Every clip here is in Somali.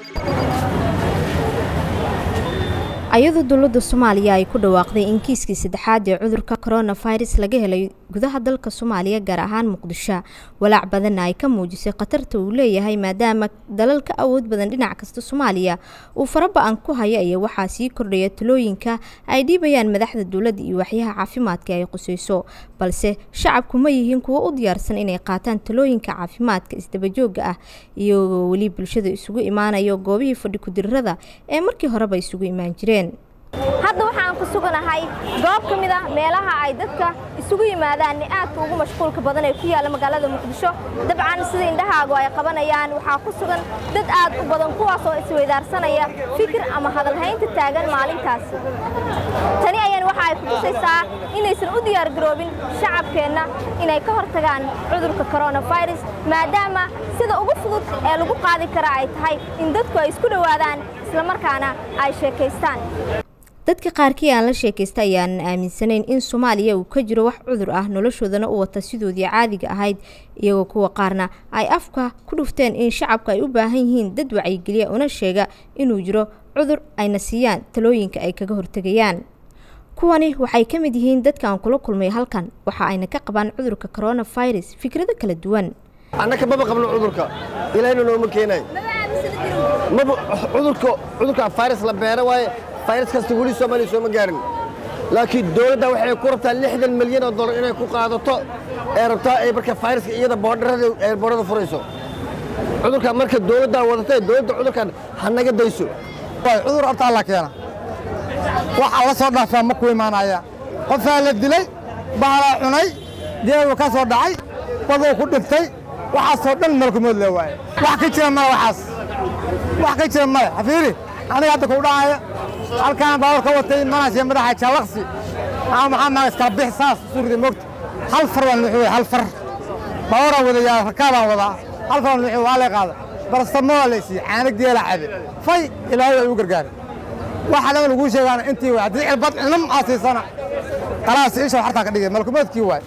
ayadoo dowladda soomaaliya ay ku dhawaaqday in kiiskii saddexaad ee cudurka coronavirus laga helay gudaha dalka soomaaliya gaar ahaan muqdisho walaac badanna ay ka muujisay khatarta uu leeyahay maadaama dalal ka awood badan dhinac kasta soomaaliya uu faraba-an ku haya iyo waxaa sii kordhaya talooyinka ay dhiibayaan madaxda dowladda iyo waxyaha caafimaadka ay qusayso balse shacabku ma yihiin kuwo u diyaarsan inay qaataan talooyinka caafimaadka isdabajooga ah iyagoo weli bulshada isugu imaanayo goobihii fadhi kudirrada ee markii horeba isugu imaan jireen hadda waxaan ku suganahay goob ka mid ah meelaha ay dadka isugu yimaadaan aadka ugu mashquulka badan ee ku yaalla magaalada muqdisho dabcan sida indhahaagu ay qabanayaan waxaa ku sugan dad aad u badan kuwaas oo isweydaarsanaya fikir ama hadalhaynta taagan maalintaasi tani ayaan waxa ay kutusaysaa inaysan u diyaargaroobin shacabkeenna inay ka hortagaan cudurka coronavirus maadaama sida ugu fudud ee lagu qaadi kara ay tahay in dadku ay isku dhowaadaan islamarkaana ay sheekaystaan dadka qaarkii aan la sheekaysta ayaanan aaminsanayn in soomaaliya uu ka jiro wax cudur ah noloshoodana u wata sidoodii caadiga ahayd iyagoo kuwa qaarna ay afka ku dhufteen in shacabka ay u baahan yihiin dad wacyigeliya una sheega inuu jiro cudur ayna siiyaan talooyinka ay kaga hortegayaan kuwani waxay ka mid yihiin dadka aan kula kulmay halkan waxa ayna ka qabaan cudurka coronavirus fikrado kala duwan annaka maba qabno cudurka ilaahna nooma keenay maba cudurka cudurka virus la beera waaye virus kasta weli soomaaliya sooma gaarin laakiin dowladda waxay ku rabtaa lixdan milyan oo dollar inay ku qaadato ee rabtaa ay marka viruska iyada boodharada ee boodhada furayso cudurka marka dowladdaa wadatay dowladda cudurkan ha naga dayso cudur horta alla keena waxa la soo dhaafaa ma ku imaanaya qofaa la dilay bahalaa cunay deedu ka soo dhacay baduu ku dhintay waxaasoo dhan malkumood le waaye wax ka jira male waxaas wax ka jira male xafiiri aniga hadda kuu dhacaya halkaan baawar ka watay manasiya madaxa jaalaqsi ama maxaa maa iskala bix saas suurida moogta hal far baan nuuxi wey hal far baawaraa wadayaa rakaabaan wadaa hal far baan nuuxi waa lay qaada barastamoa laysiiye caana geela cabe fay ilaahay ay u gargaaray waxa dhan laguu sheegaana intii waay haddii cirbad cinam aa siisana khalaas isha hartaa ka dhigay malkumoodkii waay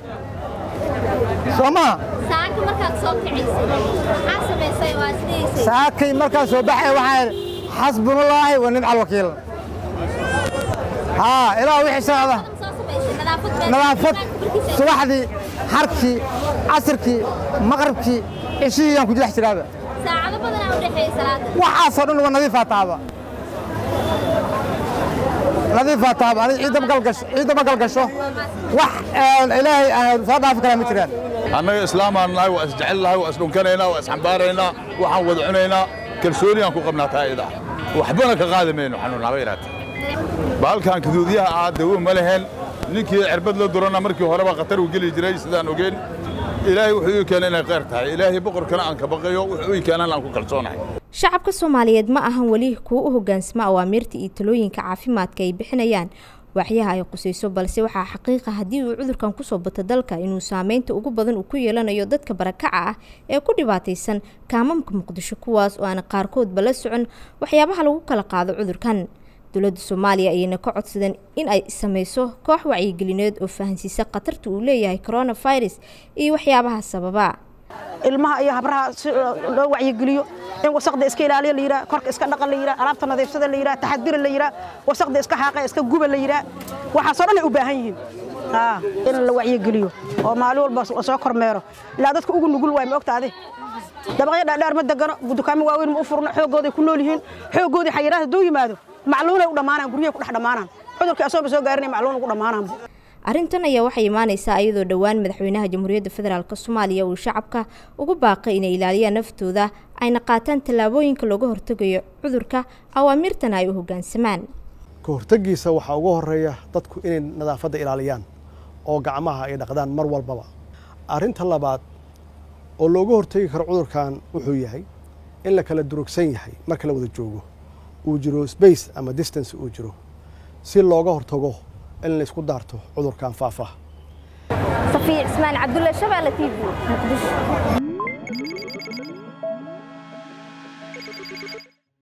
soo maha saaka markaad soo kicisay maxaa samaysay waa sidaysay saakay markaan soo baxay waxaa idhi xasbunallaahi wa nimca alwakiil haa ilaa wixii socda soo samaysay nadaafad nadaafad subaxdii harkii casirkii maqribkii cishihii yaan ku jilex jiraaba saacado badanaa u dhexeeya salaada waxaasoo dhan waa nadiifaa taaba nadiifaa taaba aniga ciidda ma galgasho ciidda ma galgasho wax ilaahay aan soo dhaafi karaa ma jiraan annaga islaamaan nahay waa isjecel nahay waa isdhunkanaynaa waa isxambaaraynaa waxaan wada cunaynaa kalsooniyaan ku qabnaa taayada waxbana ka qaadi mayno xanuun haba yaraatee baalkan kaduudyaha ah dawo ma lehen ninkii cirbad la durana markii horeba khatar uu geli jiray sidaan ogeen ilaahay wuxuu ii keenay inay khayr tahay ilaahay boqorkana aan ka baqayo wuxuu ii keenan aan ku kalsoonahay shacabka soomaaliyeed ma ahan weli kuwo u hoggaansama awaamiirta iyo talooyinka caafimaadka ay bixinayaan waxyaha ay qusayso balse waxaa xaqiiqa haddii uu cudurkan kusoo bato dalka inuu saameynta ugu badan uu ku yeelanayo dadka barakaca ah ee ku dhibaataysan kaamamka muqdisho kuwaas oo aan qaarkoodba la socon waxyaabaha lagu kala qaado cudurkan dowladda soomaaliya ayayna ka codsadeen in ay samayso koox wacyigelineed oo fahansiisa khatarta uu leeyahay coronavirus iyo waxyaabaha sababa ilmaha iyo habraha si loo wacyigeliyo in wasaqda iska ilaaliya la yidhaha korka iska dhaqan la yidhaha alaabta nadiifsada la yidhaha taxadira la yidhaha wasaqda iska xaaqa iska guba la yidhaha waxaasoo dhan ay u baahan yihiin in la wacyigeliyo oo maalin walba soo kormeero ilaa dadka ugu nugul waay ma ogtaade dabaqyo dhaadheer ma degano dukaamo waaweyn ma u furno xooggooday ku nool yihiin xooggoodii xayiraad hadduu yimaado macluunay u dhammaanaan guryahay ku dhex dhammaanaan cudurkii asooba soo gaarinay macluun ugu dhammaanaan arrintan ayaa waxay imaaneysaa iyadoo dhowaan madaxweynaha jamhuuriyadda federaalk soomaaliya uu shacabka ugu baaqay inay ilaaliyaan naftooda ayna qaataan tallaabooyinka looga hortegayo cudurka awaamirtana ay u hoggaansamaan ka hortegiisa waxaa ugu horeeya dadku inay nadaafadda ilaaliyaan oo gacmaha ay dhaqdaan mar walbaba arrinta labaad oo looga hortegi karo cudurkan wuxuu yahay in la kala durugsan yahay marka la wada joogo uu jiro space ama distance uu jiro si looga hortago in la isku daarto cudurkan faafa safiic ismaan cabdulle shabeelle t v muqdisho